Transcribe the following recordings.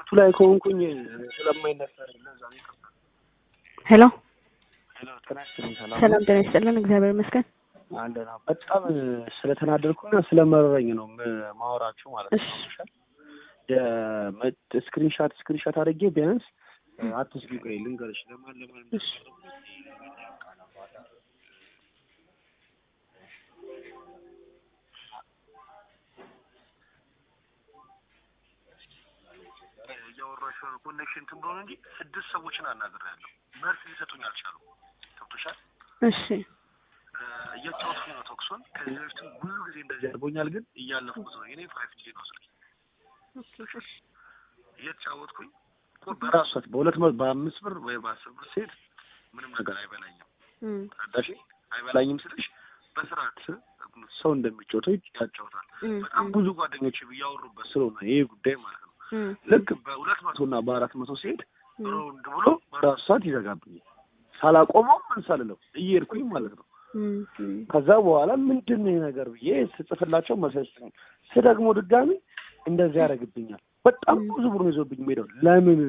እረፍቱ ላይ ከሆንኩኝ ስለማይነሳ ለዛ ነው ይቅርታ። ሄሎ ሄሎ ጤና ይስጥልኝ። ሰላም ሰላም ጤና ይስጥልን። እግዚአብሔር ይመስገን። አለና በጣም ስለተናደድኩና ስለመረረኝ ነው ም- ማወራችሁ ማለት ነው። እሺ። ስክሪንሻት ስክሪንሻት አድርጌ ቢያንስ አትስጊ ቆይ ልንገርሽ ለማን ለማን እሺ። እያወራሽ ኮኔክሽን እንትን ብሎ ነው እንጂ ስድስት ሰዎችን አናግሬያለሁ። መልስ ሊሰጡኝ አልቻሉም። ገብቶሻል? እሺ እ፣ እያጫወትኩኝ ነው ቶክሶን። ከዚህ በፊትም ብዙ ጊዜ እንደዚህ አድርጎኛል፣ ግን እያለፍኩት ነው። የኔ ፋይቭ ጂ ነው ስልክ እየተጫወትኩኝ እኮ በራሱ ሰዓት በሁለት መ- በአምስት ብር ወይ በአስር ብር ሴት ምንም ነገር አይበላኝም። እም፣ ተረዳሽ? አይበላኝም ስልሽ በስርዓት ሰው እንደሚጫወተው ያጫውታል። እም፣ በጣም ብዙ ጓደኞች እያወሩበት ስለሆነ ይሄ ጉዳይ ማለት ነው። እም፣ ልክ በሁለት መቶ እና በአራት መቶ ሲሄድ እም፣ ሮንድ ብሎ በራሱ ሰዓት ይዘጋብኛል። ሳላቆመው ምን ሳልለው እየሄድኩኝ ማለት ነው። እም፣ እም። ከዛ በኋላ ምንድን ነው ይሄ ነገር ብዬ ስጽፍላቸው መሰለኝ ነው ስደግሞ ድጋሚ እንደዚህ ያደርግብኛል። በጣም ም። ብዙ ብር ነው ይዞብኝ ሄደው ለምን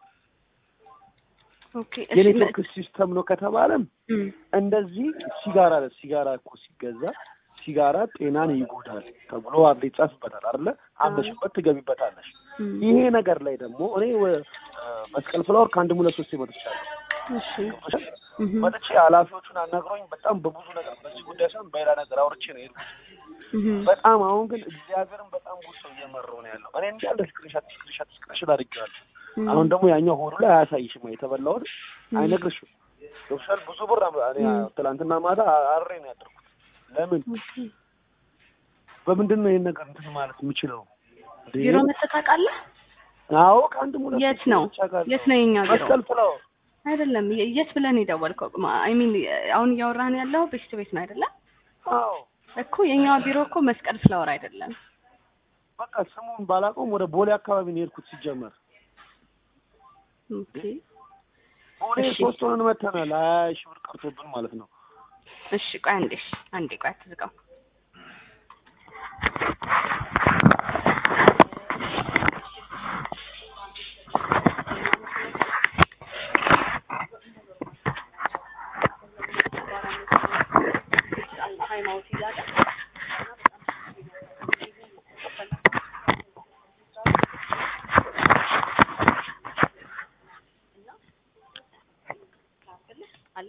ኦኬ እሺ የኔትወርክ ሲስተም ነው ከተባለም እም፣ እንደዚህ ሲጋራ ሲጋራ እኮ ሲገዛ ሲጋራ ጤናን ይጎዳል ተብሎ አንዴ ይጻፍበታል አይደለ? አምነሽበት ትገቢበታለሽ። እም፣ ይሄ ነገር ላይ ደግሞ እኔ ወ- አ፣ መስቀል ፍላወር ከአንድም ሁለት ሶስት መጥቻለሁ። እሺ እም፣ መጥቼ ኃላፊዎቹን አናግሮኝ በጣም በብዙ ነገር በዚህ ጉዳይ ሳይሆን በሌላ ነገር አውርቼ ነው የሄድኩት። እም፣ በጣም አሁን ግን እግዚአብሔርን በጣም ጉድ ሰው እየመራው ነው ያለው። እኔ እንዳለ ስክሪንሻት ስክሪንሻት ስክሪንሻት አድርጌዋለሁ። እም፣ አሁን ደግሞ ያኛው ሆዱ ላይ አያሳይሽም የተበላውን እም፣ አይነግርሽም። ዶክተር ብዙ ብር አም- እኔ ም። ትላንትና ማታ አሬ ነው ያደርኩት። ለምን ኦኬ። በምንድን ነው ይሄን ነገር እንትን ማለት የምችለው? እንዴ? ቢሮ መተህ ታውቃለህ? አዎ ከአንድ ሙለት የት ነው? የት ነው የኛ ቢሮ? መስቀል ፍላወር አይደለም የ- የት ብለን የደወልከው? አይ ሚን አሁን እያወራህን ያለው ቤት ቤት ነው አይደለም? አዎ እኮ የኛ ቢሮ እኮ መስቀል ፍላወር አይደለም። በቃ ስሙን ባላውቀውም ወደ ቦሌ አካባቢ ነው የሄድኩት። ሲጀመር ኦኬ ቦሌ እሺ። ሶስት ሆነን መተናል። ሀያ ሺህ ብር ቀርቶብን ማለት ነው። እሺ ቆይ አንዴ እሺ፣ አንዴ ቆይ አትዝጋው። አለ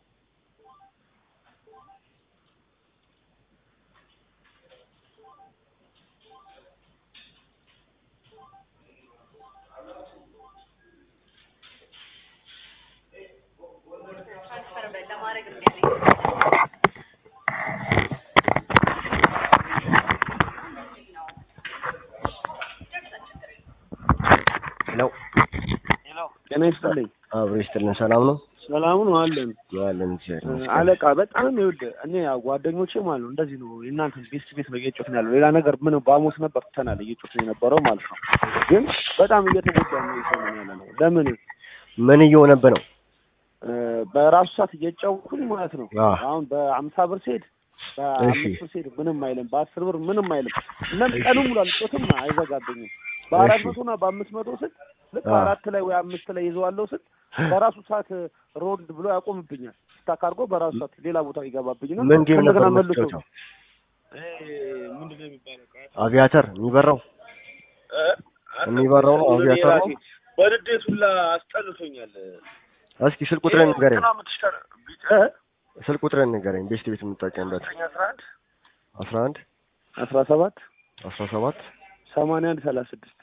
ሄሎ ጤና ይስጥልኝ። አብሮ ይስጥልን። ሰላም ነው ሰላሙ ነው አለን። ያለን እግዚአብሔር ይመስገን። አለቃ በጣም ይኸውልህ፣ እኔ ያው ጓደኞቼ ማለት ነው እንደዚህ ነው የእናንተን ቤት ቤት ነው እየጮትን ያለው። ሌላ ነገር ምን በአሞስ ነበር ትተናል እየጮትን የነበረው ማለት ነው። ግን በጣም እየተጎዳ ነው እየሰማን ያለ ነው። ለምን ምን እየሆነብህ ነው? እ፣ በራሱ ሰዓት እየጫወኩኝ ማለት ነው። አዎ። አሁን በአምሳ ብር ስሄድ በአምስት ብር ስሄድ ምንም አይልም፣ በአስር ብር ምንም አይልም። እናም ቀኑ ሙሉ አልጮትም አይዘጋብኝም። በአራት እሺ። መቶ እና በአምስት መቶ ስል ልክ አዎ። አራት ላይ ወይ አምስት ላይ ይዘዋለሁ ስል በራሱ ሰዓት ሮድ ብሎ ያቆምብኛል። ስታካርጎ በራሱ ሰዓት ሌላ ቦታ ይገባብኝና ምን ጌም ነበር እንደገና መልሶ የምትጫወተው? ምንድን ነው የሚባለው? አቪያተር የሚበራው የሚበራው ነው አቪያተር ነው? በንዴት ሁላ አስጠልቶኛል። እስኪ ስልክ ቁጥርን ንገረኝ። እንትና የምትሽከር ቢጫ ስልክ ቁጥርን ንገረኝ። ቤስት ቤት የምትጠቀምበት ዘጠኝ አስራ አንድ አስራ አንድ አስራ ሰባት አስራ ሰባት ሰማንያ አንድ ሰላሳ ስድስት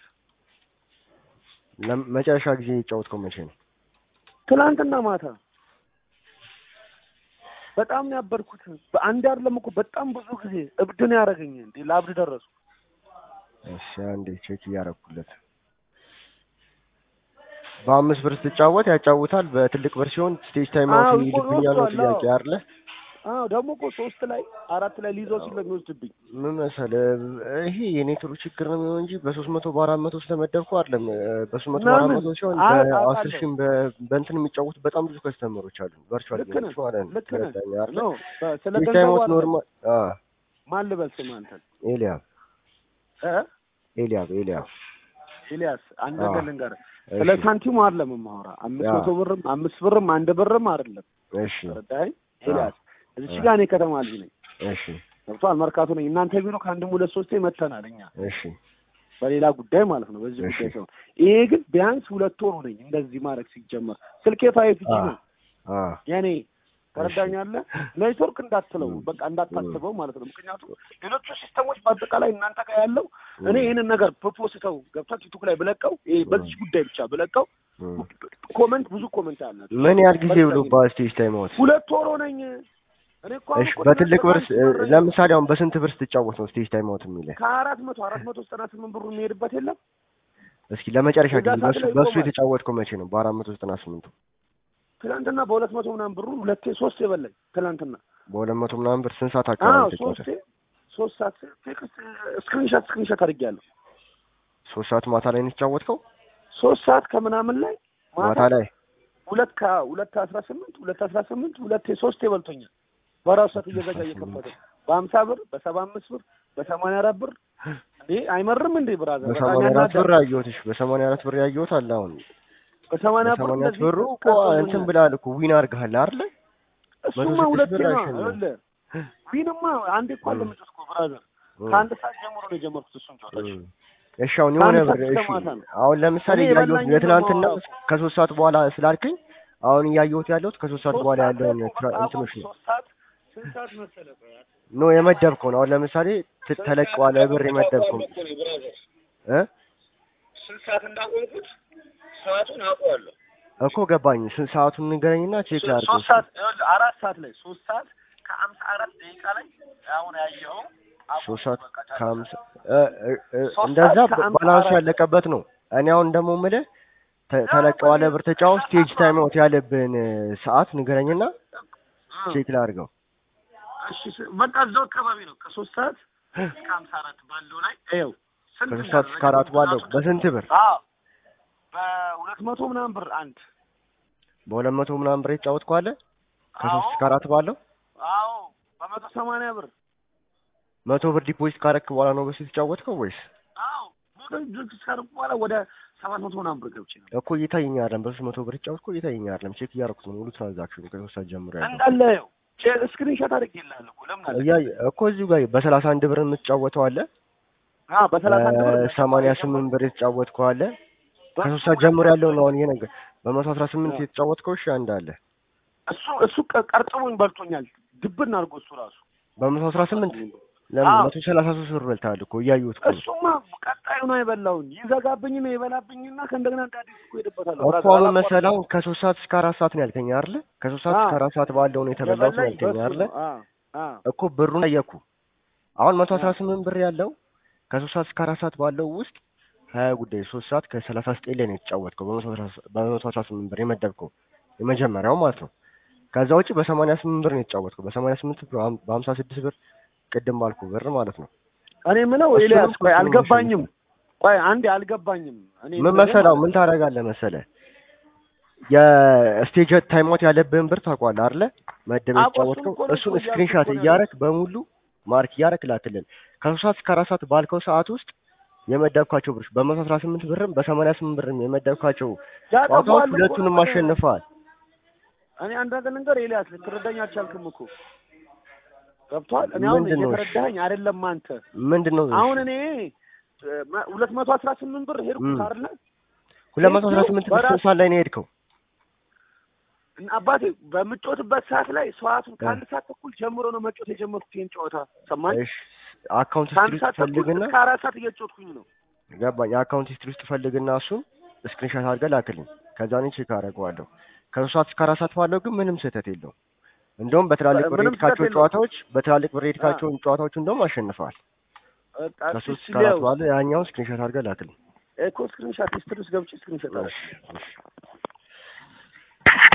መጨረሻ ጊዜ የጫወትከው መቼ ነው? ትናንትና ማታ በጣም ነው ያበድኩት። በአንድ አይደለም እኮ በጣም ብዙ ጊዜ እብድ ነው ያደረገኝ። እንዴ ለአብድ ደረሱ። እሺ አንዴ ቼክ እያደረኩለት በአምስት ብር ስትጫወት ያጫውታል። በትልቅ ብር ሲሆን ስቴጅ ታይም አዎ፣ አውት እኮ ይልብኛል ነው ወስዷል። ጥያቄ አይደለ? አዎ ደግሞ እኮ ሶስት ላይ አራት ላይ ሊይዘው ሲል ነው የሚወስድብኝ። ምን መሰለህ ይሄ የኔትወርክ ችግር ነው የሚሆን እንጂ በሶስት መቶ በአራት መቶ ስለመደብኩ አይደለም። በሶስት መቶ በአራት ምናምን? መቶ ሲሆን አይ፣ በአስር አውቃለሁ። ሺህም በ- በእንትን የሚጫወቱ በጣም ብዙ ከስተመሮች አሉ። ቨርቹዋል ልክ ነህ፣ ጌሞች ማለት ነው። ልክ ነህ። ተረዳኝ አይደለ? ኖ በ- ስለ ስቴጅ ገንዘቡ ታይም አውት አይደለም። ኖርማል። አዎ ማን ልበል ስም አንተን ኤልያብ እ ኤልያብ ኤልያብ ኤልያስ አንድ አዎ። ነገር ልንገርህ ስለ እሺ ሳንቲሙ አይደለም የማወራ አምስት ያ። መቶ ብርም አምስት ብርም አንድ ብርም አይደለም እሺ ተረዳኸኝ ኤልያስ እዚች አዎ። ጋር እኔ ከተማ ልጅ ነኝ እሺ ገብቶሃል መርካቶ ነኝ እናንተ ቢሮ ከአንድም ሁለት ሶስቴ መተናል እኛ እሺ በሌላ ጉዳይ ማለት ነው በዚህ እሺ። ጉዳይ ሲሆን ይሄ ግን ቢያንስ ሁለት ወር ነኝ እንደዚህ ማድረግ ሲጀመር ስልኬ ፋይፍ ጂ ነው አ የኔ ተረዳኛለህ ኔትወርክ እንዳትለው ም። በቃ እንዳታስበው ማለት ነው ምክንያቱም ሌሎቹ ሲስተሞች በአጠቃላይ እናንተ ጋር ያለው እኔ ይህንን ነገር ፕሮፖስተው ገብታ ቲክቶክ ላይ ብለቀው ይሄ በዚህ ጉዳይ ብቻ ብለቀው ም። ኮመንት ብዙ ኮመንት አለ ምን ያህል ጊዜ ብሎ በስቴጅ ታይም አውት ሁለት ወር ሆነኝ እኔ እኮ አሁን እሺ እኮ በትልቅ ብር ትናንት አንድ ብር ለምሳሌ አሁን በስንት ብር ስትጫወት ነው ስቴጅ ታይም አውት የሚልህ? ከአራት መቶ አራት መቶ ዘጠና ስምንት ብሩ የሚሄድበት የለም እስኪ ለመጨረሻ ጊዜ ጉዳት በሱ ላይ በሱ ይቆማል። የተጫወትከው መቼ ነው? በአራት መቶ ዘጠና ስምንቱ ትናንትና በሁለት መቶ ምናምን ብሩ ሁለቴ ሶስት የበላኝ ትናንትና በሁለት መቶ ምናምን ብር ስንት ሰዓት አዎ አካባቢ ተጫወተ? ሶስቴ ሶስት ሰዓት ቴክስት ስክሪንሻት ስክሪንሻት አድርጌያለሁ ሶስት ሰዓት ማታ ላይ ነው የተጫወትከው? ሶስት ሰዓት ከምናምን ላይ ማታ ላይ ሁለት ከሁለት አስራ ስምንት ሁለት አስራ ስምንት ሁለቴ ሶስት ይበልቶኛል። በራሱ ሰዓት እየዘጋ እየከፈተ በሀምሳ ብር በሰባ አምስት ብር በሰማንያ አራት ብር እንዴ አይመርም እንዴ ብራዘር? በጣም በሰማንያ አራት ያናዳል። ብር ያየሁት እሺ፣ በሰማንያ አራት ብር ያየሁት አለ አሁን በሰማንያ ብር በሰማንያ አራት እንደዚህ ብሩ እኮ ከሰሙኛል። እንትን ብላል እኮ ዊን አድርገሃል አይደለ? እሱማ በመቶ ስድስት ሁለቴ ብር ነው አሸነፈ። ይኸውልህ ዊንማ አንዴ እኮ አለመጨስኩ ብራዘር እ። ከአንድ ሰዓት ጀምሮ ነው የጀመርኩት እሱን ጨዋታዎች እ። እሺ አሁን የሆነ ከአንድ ብር ሰዓት እስከ እሺ ማታ ነው። አሁን ለምሳሌ እኔ እያየሁት የበላኝን የትናንትና ነው ከሶስት ሰዓት በኋላ ስላልከኝ አሁን እያየሁት ያለሁት ከሶስት ሰዓት ሶስት በኋላ ሰዓት ላይ ያለውን እኮ ትራ- በቃ እንትኖች ነው ሶስት ሰዓት ስንት ሰዓት መሰለህ? ኖ የመደብከው ነው። አሁን ለምሳሌ ት- ተለቅ ባለ ብር የመደብከው እ ስንት ሰዓት እንዳቆምኩት ሰዓቱን አውቀዋለሁ። እኮ ገባኝ። ስንት ሰዓቱን ንገረኝና ቼክ ላድርገው። ሶስት ሰዓት ይኸውልህ፣ አራት ሰዓት ላይ ሶስት ሰዓት ከሀምሳ አራት ደቂቃ ላይ አሁን ያየኸው አቁም ሶስት ሰዓት በቃ ጫጫ። ከሀምሳ እ እ እ ሶስት እንደዛ ሰዓት ከአምሳ ባላንሱ አራት ያለቀበት ነው። እኔ አሁን ደግሞ የምልህ ተ- ተለቅ ባለ ብር ተጫወት ስቴጅ ታይም አውት ያለብን ሰዓት ንገረኝና እ፣ ቼክ ላድርገው። እሺ ስ- በቃ እዛው አካባቢ ነው ከሶስት ሰዓት እስከ ሀምሳ አራት ባለው ላይ ይኸው ስንት ከሶስት ሰዓት እስከ አራት ባለው በስንት ብር? አዎ በሁለት መቶ ምናምን ብር አንድ በሁለት መቶ ምናምን ብር የተጫወትከው አለ? ከሶስት አዎ እስከ አራት ባለው አዎ በመቶ ሰማንያ ብር መቶ ብር ዲፖዚት ካረክ በኋላ ነው በሱ የተጫወትከው ወይስ? አዎ ሞቶ ድርጅት እስካደረኩ በኋላ ወደ ሰባት መቶ ምናምን ብር ገብቼ ነው እኮ እየታየኝ አይደለም። በሶስት መቶ ብር የተጫወትከው እየታየኝ አይደለም። ቼክ እያደረኩት ነው ሙሉ ትራንዛክሽኑ ከሶስት ሰዓት ጀምሮ ያለው እንዳለ ይኸው ስክሪንሾት አድርጌልሃለሁ እኮ ለምን አለ እያየ እኮ እዚሁ ጋር በሰላሳ አንድ ብር የምትጫወተው አለ አዎ በሰላሳ አንድ ብር ሰማንያ ስምንት ብር የተጫወትከው አለ ከሶስት ሰዓት ጀምሮ ያለው ነው አሁን ይሄ ነገር በመቶ አስራ ስምንት አዎ። የተጫወትከው እሺ አንድ አለ እሱ እሱ ቀ- ቀርጥሞኝ በልቶኛል ድብን አድርጎ እሱ ራሱ በመቶ አስራ ስምንት ለምን አዎ። መቶ ሰላሳ ሶስት ብር በልተሃል እኮ እያየሁት እኮ ነው። እሱማ ቀጣዩ ነው የበላውን ይዘጋብኝ ነው የበላብኝና ከእንደገና እንደ አዲስ እኮ ሄድበታለሁ እኮ ራሱ አሁን አላቋረጥኩም። መሰለህ አሁን ከሶስት ሰዓት እስከ አራት ሰዓት ነው ያልከኝ አይደለ? ከሶስት ሰዓት እስከ አዎ። አራት ሰዓት ባለው ነው የተበላሁት ነው የበላኝ ያልከኝ በሱ አይደለ? ነው። አዎ አዎ እኮ ብሩን ጠየኩ። አሁን መቶ አስራ አዎ። ስምንት ብር ያለው ከሶስት ሰዓት እስከ አራት ሰዓት ባለው ውስጥ ሀያ ጉዳይ ሶስት ሰዓት ከሰላሳ ዘጠኝ ላይ ነው የተጫወትከው በመቶ አስራ- በመቶ አስራ ስምንት ብር የመደብከው የመጀመሪያው ማለት ነው። ከዛ ውጭ በሰማንያ ስምንት ብር ነው የተጫወትከው በሰማንያ ስምንት ብር በሀም- በሀምሳ ስድስት ብር ቅድም ባልኩ ብር ማለት ነው። እኔ የምለው እሱንም ኤልያስ ቆይ እሱንም አልገባኝም ቆይ አንዴ አልገባኝም እኔ ምን የምልህ መሰላው ማለት ምን ታደርጋለህ መሰለህ የስቴጅ ታይሞት ያለብህን ብር ታውቀዋለህ አይደለ? መደብ አዎ፣ የተጫወትከው እሱን እኮ ነው እሱን እኮ ስክሪንሻት እያልኩ እኮ ነው እያረክ በሙሉ ማርክ እያረክ ላክልን። ከሶስት ሰዓት እስከ አራት ሰዓት ባልከው ሰዓት ውስጥ የመደብካቸው ብሮች በመቶ አስራ ስምንት ብርም በሰማንያ ስምንት ብርም የመደብካቸው ጨዋታዎች ያጠፋዋል እኮ ሁለቱንም ነው። አሸንፈዋል። እኔ አንድ ነገር ልንገር ኤልያስ ልትረዳኝ አልቻልክም እኮ ገብቶሃል እኔ አሁን ምንድን ነው? እየተረዳኸኝ አይደለም አንተ ምንድን ነው አሁን እኔ ሁለት መቶ አስራ ስምንት ብር ሄድኩት እም። አይደለ ሁለት መቶ አስራ ስምንት ብር በራስ- ስንት ሰዓት ላይ ነው የሄድከው? እና አባቴ በምጮትበት ሰዓት ላይ ሰዓቱን ከአንድ ሰዓት ተኩል ጀምሮ ነው መጮት የጀመርኩት ይህን ጨዋታ ሰማኝ እሺ አካውንት ከአንድ ሂስትሪ ሰዓት ውስጥ ተኩል ፈልግና እስከ አራት ሰዓት እየጮትኩኝ ነው ገባኝ። የአካውንት ሂስትሪ ውስጥ ፈልግና እሱን ስክሪንሻት አድርገህ ላክልኝ። ከዛ እኔ ቼክ አደርገዋለሁ። ከሶስት ሰዓት እስከ አራት ሰዓት ባለው ግን ምንም ስህተት የለውም። እንደውም በትላልቅ ብር ምንም የሄድካቸው ስህተት የለውም። ጨዋታዎች በትላልቅ ብር የሄድካቸውን ጨዋታዎች እንደውም አሸንፈዋል። በቃ ከሶስት እስኪ እስከ አራት ሊያው ባለው ያኛውን ስክሪንሻት አድርገህ ላክልኝ። እኮ ስክሪንሻት ሂስትሪ ውስጥ ገብቼ ስክሪንሻት አለ እሺ፣ እሺ።